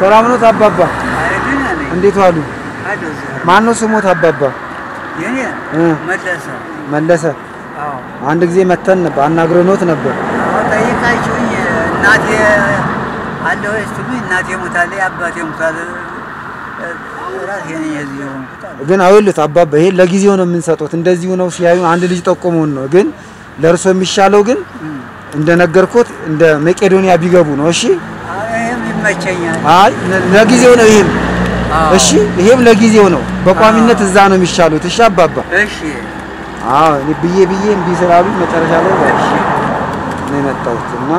ሰላም ኖት አባባ? አይደል ነኝ እንዴት ዋሉ? አለው እዚያ። ማን ነው ስሞት አባባ? የኔ እ መለሰ መለሰ። አዎ አንድ ጊዜ መተን ነበር አናግረኖት ነበር። አዎ ጠይቃችሁኝ እናቴ አለ ወይ ስትሉኝ እናቴ ሞታለች አባቴ ሞታል ራሴ ነኝ የዚህ የሆንኩት አለ። ግን አውልት አባባ ይሄ ለጊዜው ነው የምንሰጡት። እንደዚሁ ነው ሲያዩ አንድ ልጅ ጠቆመውን ነው። ግን ለእርሶ የሚሻለው ግን እም። እንደነገርኩት እንደ መቄዶንያ ቢገቡ ነው። እሺ አዎ ይሄም ይመቸኛል። አይ ለ- ለጊዜው ነው ይሄም። አዎ። እሺ ይሄም ለጊዜው ነው። በቋሚነት እዛ ነው የሚሻሉት። እሺ አባባ እሺ አዎ እኔ ብዬ ብዬ እምቢ ስላሉ መጨረሻ ላይ በቃ እሺ ነው የመጣሁት እና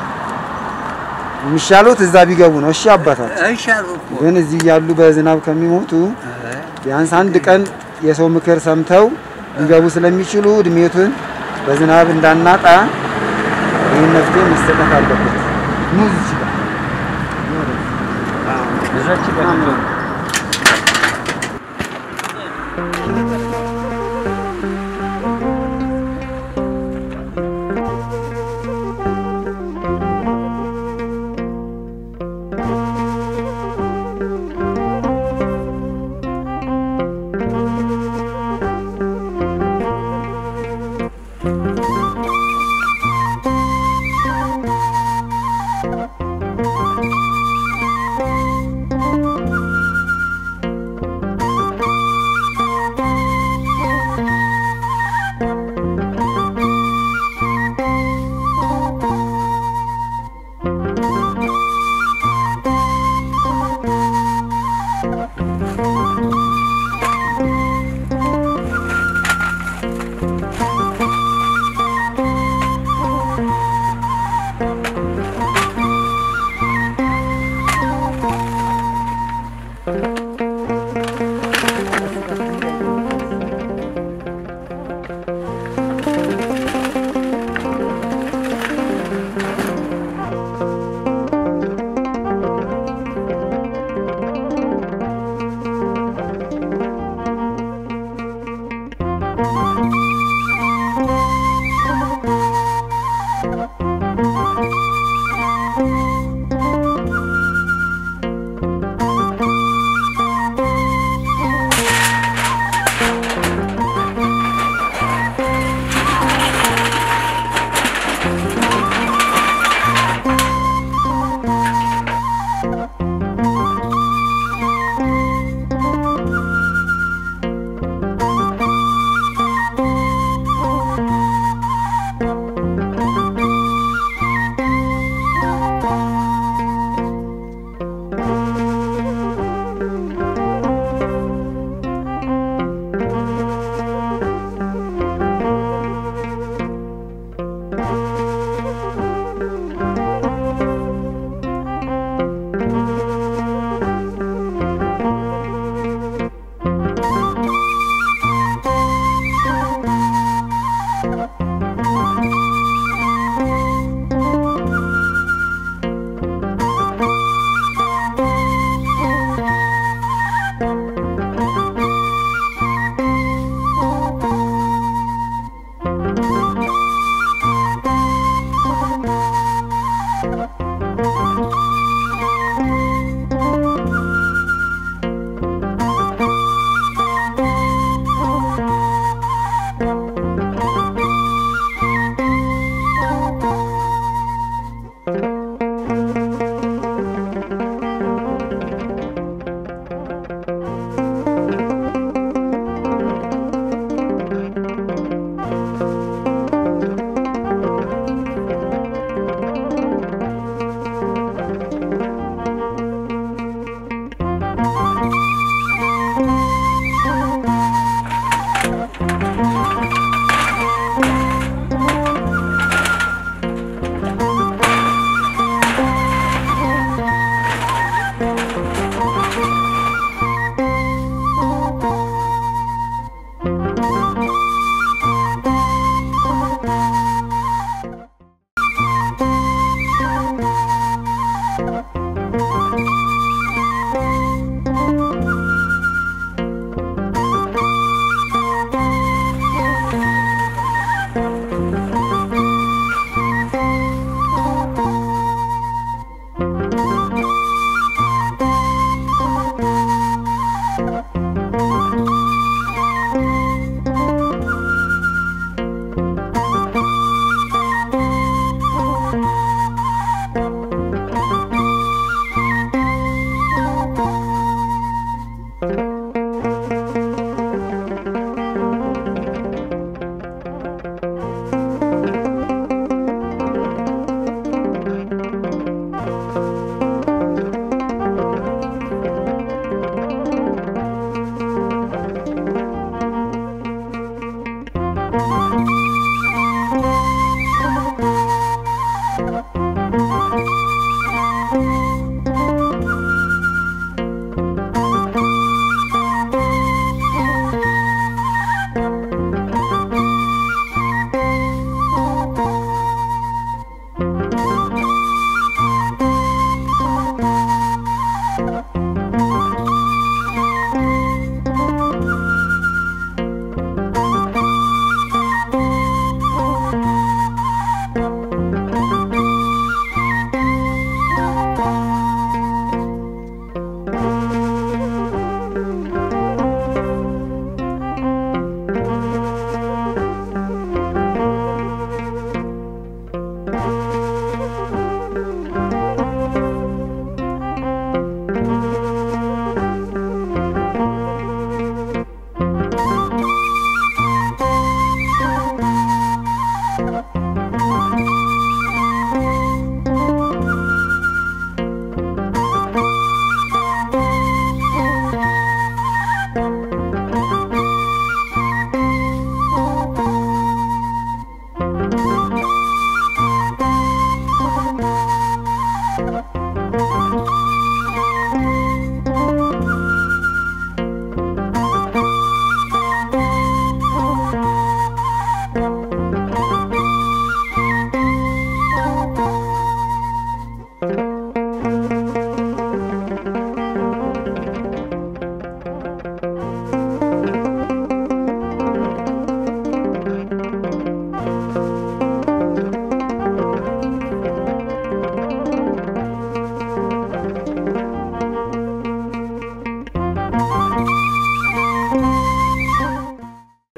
የሚሻሉት እዛ ቢገቡ ነው። እሺ አባታችን እሺ አልኩ እኮ ግን እዚህ ያሉ በዝናብ ከሚሞቱ እ ቢያንስ አንድ ቀን የሰው ምክር ሰምተው ሊገቡ ስለሚችሉ እድሜቱን በዝናብ እንዳናጣ ይህን መፍትሄ መሰጠት አለበት። ኑ እዚህ ጋር ኑ ወደዚህ። እዛች ጋር ምናምን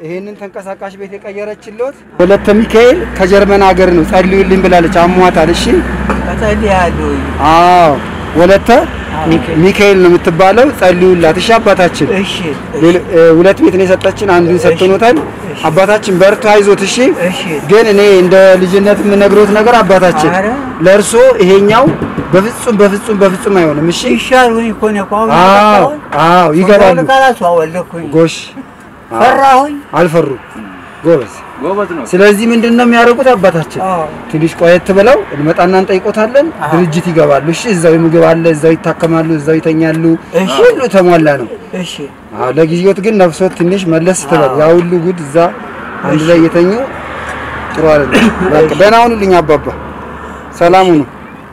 ይሄንን ተንቀሳቃሽ ቤት የቀየረችልዎት ወለተ ሚካኤል ከጀርመን ሀገር ነው። ጸልዩልኝ ብላለች። አሟታል። እሺ እጸልያለሁ። አዎ ወለተ ሚካኤል። ሚካኤል ነው የምትባለው። ጸልዩላት። እሺ አባታችን እሺ ሌሎ- እ፣ ሁለት ቤት ነው የሰጠችን፣ አንዱን ሰጥቶኖታል። እሺ። አባታችን በርቱ፣ አይዞት። እሺ እሺ ግን እኔ እንደ ልጅነት የምነግሮት ነገር አባታችን ኧረ። ለእርሶ ይሄኛው በፍጹም በፍጹም በፍጹም አይሆንም። እሺ ይሻሉኝ እኮ ነው እኮ አሁን አዎ ያጠፋሁት። አዎ ይገባሉ። ቃላቱ አወለኩኝ ጎሽ ፈራሁኝ። አልፈሩ ጎበዝ። ጎበዝ ነው። ስለዚህ ምንድን ነው የሚያደርጉት አባታችን አዎ ትንሽ ቆየት ብለው እንመጣና እንጠይቆታለን። አዎ። ድርጅት ይገባሉ። እሺ እዛው ምግብ አለ፣ እዛው ይታከማሉ፣ እዛው ይተኛሉ። እሺ። ሁሉ ተሟላ ነው። እሺ አዎ ለጊዜዎት ግን ነፍሶት ትንሽ መለስ ትበል። አዎ። ያ ሁሉ ጉድ እዛ አንድ ላይ እየተኙ ጥሩ አይደለም። በቃ ደህና ሁኑልኝ አባባ፣ ሰላም ሁኑ።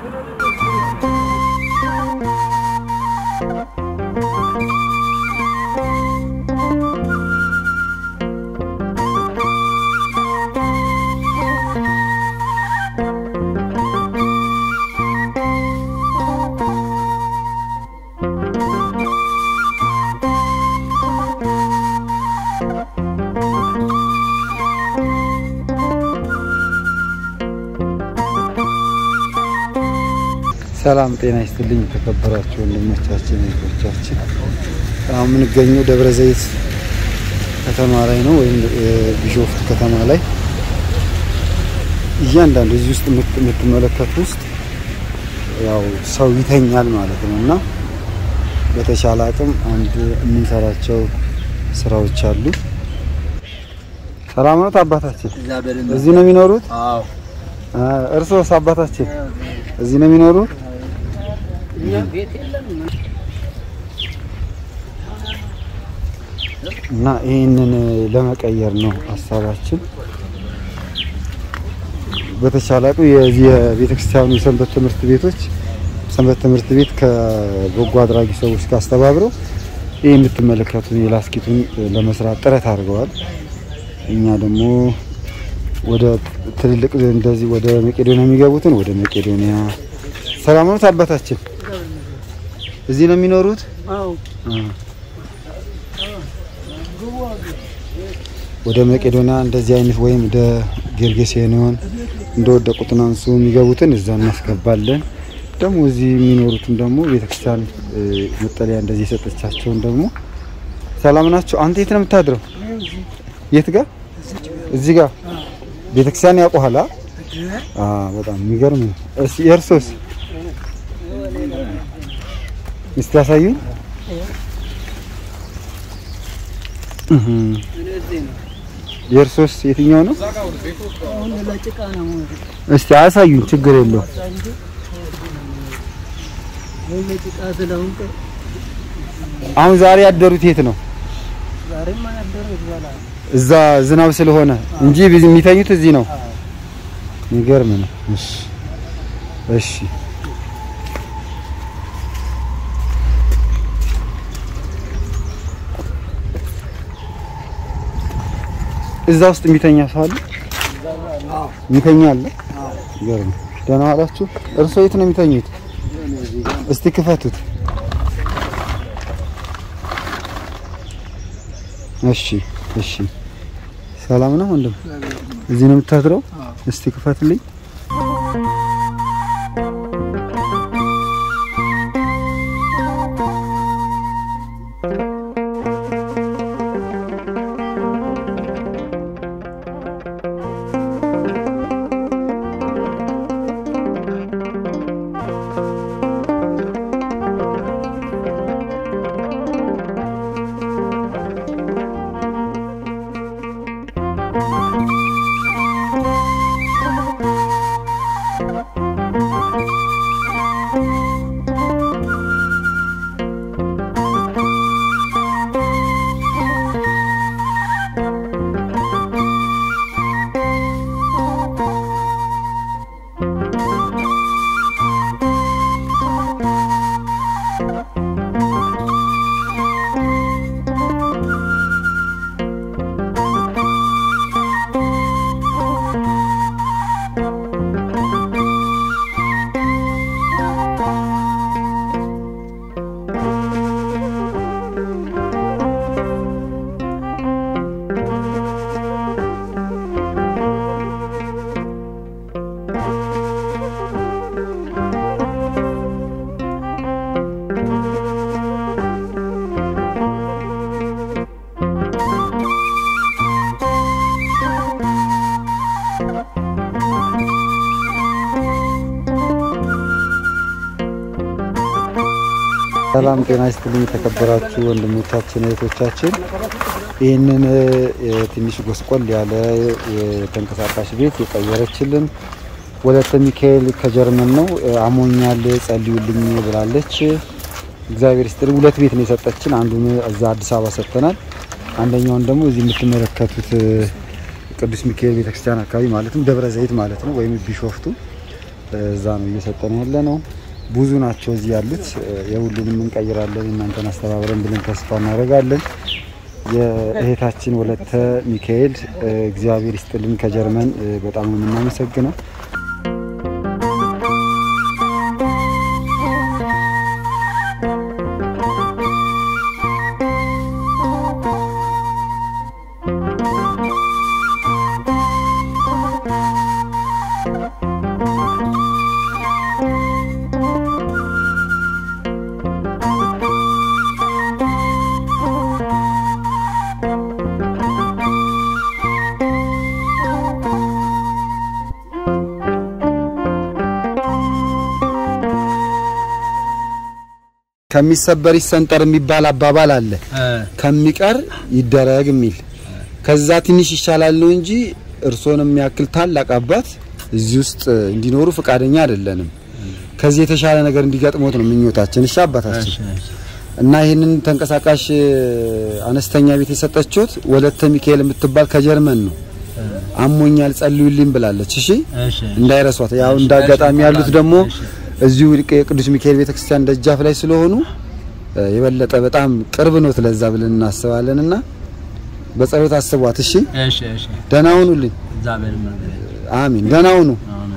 ሰላም ጤና ይስጥልኝ። የተከበራችሁ ወንድሞቻችን እህቶቻችን፣ አሁን የምንገኘው ደብረ ዘይት ከተማ ላይ ነው፣ ወይም እ፣ ቢሾፍቱ ከተማ ላይ እያንዳንዱ እዚህ ውስጥ የምት- የምትመለከቱ ውስጥ ያው ሰው ይተኛል ማለት ነው እና በተሻለ አቅም አንድ የምንሰራቸው ስራዎች አሉ። ሰላም ነው አባታችን? እዛ በደንብ እዚህ ነው የሚኖሩት? አዎ አ፣ እርሶስ አባታችን እዚህ ነው የሚኖሩት? እኛ ቤት የለም እና ይህንን ለመቀየር ነው ሀሳባችን። በተቻለ አቅም የዚህ የቤተ ክርስቲያኑ የሰንበት ትምህርት ቤቶች ሰንበት ትምህርት ቤት ከበጎ አድራጊ ሰዎች ጋር አስተባብረው ይህ የምትመለከቱን የላስኪቱን ለመስራት ጥረት አድርገዋል። እኛ ደግሞ ወደ ትልልቅ እንደዚህ ወደ መቄዶንያ የሚገቡትን ወደ መቄዶንያ። ሰላም ነው አባታችን? እዚህ ነው የሚኖሩት? አዎ አ። ወደ መቄዶንያ እንደዚህ አይነት ወይም ወደ ጌርጌሴኖን እንደወደቁት አንሱ የሚገቡትን እዛ እናስገባለን። ደግሞ እዚህ የሚኖሩትን ደግሞ ቤተክርስቲያን እ፣ መጠለያ እንደዚህ የሰጠቻቸውን ደግሞ ሰላም ናቸው። አንተ የት ነው የምታድረው? የት ጋር? እዚህ ጋር ቤተክርስቲያን ያውቁሃል? አ? አ በጣም የሚገርም ነው። እሺ የእርሶስ? እስቲ ያሳዩኝ። እህ እዚህ ነው የእርሶስ የትኛው ነው? አሁን ለጭቃ ነው እስቲ አሳዩኝ። ችግር የለውም። ወይ ለጭቃ ስለሆንክ አሁን ዛሬ ያደሩት የት ነው? ዛሬማ ያደረ ይባላል እዛ ዝናብ ስለሆነ እንጂ ቢዝ- የሚተኙት እዚህ ነው። የሚገርም ነው። እሺ እሺ። እዛ ውስጥ የሚተኛ ሰው አለ? የሚተኛ አለ? የሚገርም ነው። ደህና ዋላችሁ። እርሶ የት ነው የሚተኙት? እስቲ ክፈቱት። እሺ እሺ። ሰላም ነው ወንድም? እዚህ ነው የምታድረው? እስቲ ክፈትልኝ። ሰላም ጤና ይስጥልኝ የተከበራችሁ ወንድሞቻችን እህቶቻችን፣ ይህንን እ፣ ትንሽ ጎስቆል ያለ የተንቀሳቃሽ ቤት የቀየረችልን ወለተ ሚካኤል ከጀርመን ነው። እ፣ አሞኛል ጸልዩልኝ ብላለች። እግዚአብሔር ይስጥልኝ። ሁለት ቤት ነው የሰጠችን። አንዱን እዛ አዲስ አበባ ሰጥተናል። አንደኛውን ደግሞ እዚህ የምትመለከቱት እ፣ ቅዱስ ሚካኤል ቤተክርስቲያን አካባቢ ማለትም ደብረ ዘይት ማለት ነው ወይም ቢሾፍቱ እዛ ነው እየሰጠን ያለ ነው። ብዙ ናቸው እዚህ ያሉት። የሁሉንም እንቀይራለን እናንተን አስተባብረን ብለን ተስፋ እናደርጋለን። የእህታችን ወለተ ሚካኤል እ፣ እግዚአብሔር ይስጥልን ከጀርመን እ፣ በጣም ነው የምናመሰግነው። ከሚሰበር ይሰንጠር የሚባል አባባል አለ። ከሚቀር ይደረግ የሚል ከዛ ትንሽ ይሻላል ነው እንጂ እርሶን የሚያክል ታላቅ አባት እዚህ ውስጥ እንዲኖሩ ፈቃደኛ አይደለንም። ከዚህ የተሻለ ነገር እንዲገጥሞት ነው ምኞታችን። እሺ አባታችን እና ይህንን ተንቀሳቃሽ አነስተኛ ቤት የሰጠችሁት ወለተ ሚካኤል የምትባል ከጀርመን ነው። አሞኛል ጸልዩልኝ ብላለች። እሺ እንዳይረሷት። ያው እንዳጋጣሚ ያሉት ደግሞ እዚሁ የቅዱስ ሚካኤል ቤተክርስቲያን ደጃፍ ላይ ስለሆኑ እ፣ የበለጠ በጣም ቅርብ ነው ለዛ ብለን እናስባለንና በጸሎት አስቧት። እሺ እሺ እሺ ደህና ሁኑልኝ። እግዚአብሔር ይመስገን። አሚን። ደህና ሁኑ። አሜን።